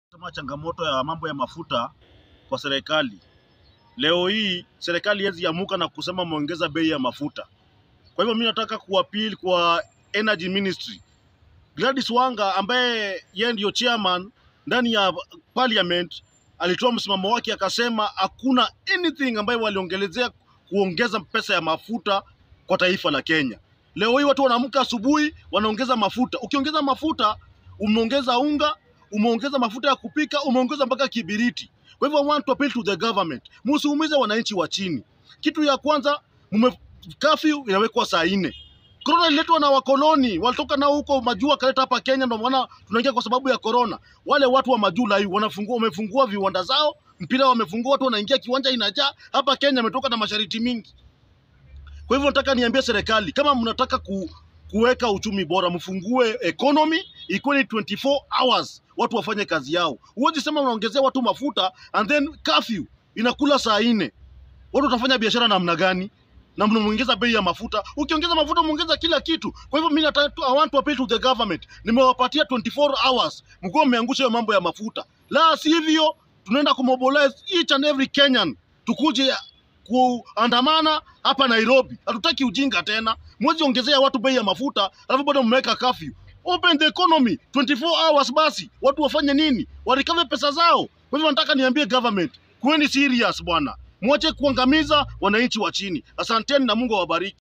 Sema changamoto ya mambo ya mafuta kwa serikali. Leo hii serikali haiwezi amuka na kusema muongeza bei ya mafuta. Kwa hivyo mimi nataka kuappeal kwa Energy Ministry. Gladys Wanga ambaye yeye ndio chairman ndani ya parliament alitoa msimamo wake akasema hakuna anything ambayo waliongelezea kuongeza pesa ya mafuta kwa taifa la Kenya. Leo hii watu wanaamka asubuhi wanaongeza mafuta. Ukiongeza mafuta umeongeza unga, umeongeza mafuta ya kupika, umeongeza mpaka kibiriti. Kwa hivyo I want to appeal to the government, msiumize wananchi wa chini. Kitu ya kwanza mume curfew inawekwa saa nne. Corona ililetwa na wakoloni, walitoka nao huko majuu wakaleta hapa Kenya, ndio maana tunaingia kwa sababu ya corona. Wale watu wa majuu lai wanafungua, wamefungua viwanda zao, mpira wamefungua, watu wanaingia, kiwanja inajaa. Hapa Kenya ametoka na masharti mingi. Kwa hivyo nataka niambie serikali kama mnataka ku, kuweka uchumi bora, mfungue economy ikuwe ni 24 hours, watu wafanye kazi yao. Huwezi sema unaongezea watu mafuta and then curfew inakula saa nne. Watu watafanya biashara namna gani? na mnaongeza bei ya mafuta. Ukiongeza mafuta umeongeza kila kitu. Kwa hivyo mimi nataka I want to appeal to the government, nimewapatia 24 hours, mkuwa mmeangusha hiyo mambo ya mafuta, la sivyo tunaenda kumobilize each and every Kenyan tukuje kuandamana hapa Nairobi. Hatutaki ujinga tena, mwezi ongezea watu bei ya mafuta alafu bado mmeweka curfew. Open the economy 24 hours, basi watu wafanye nini? Warikave pesa zao. Kwa hivyo nataka niambie government, kuweni serious bwana, mwache kuangamiza wananchi wa chini. Asanteni na Mungu awabariki.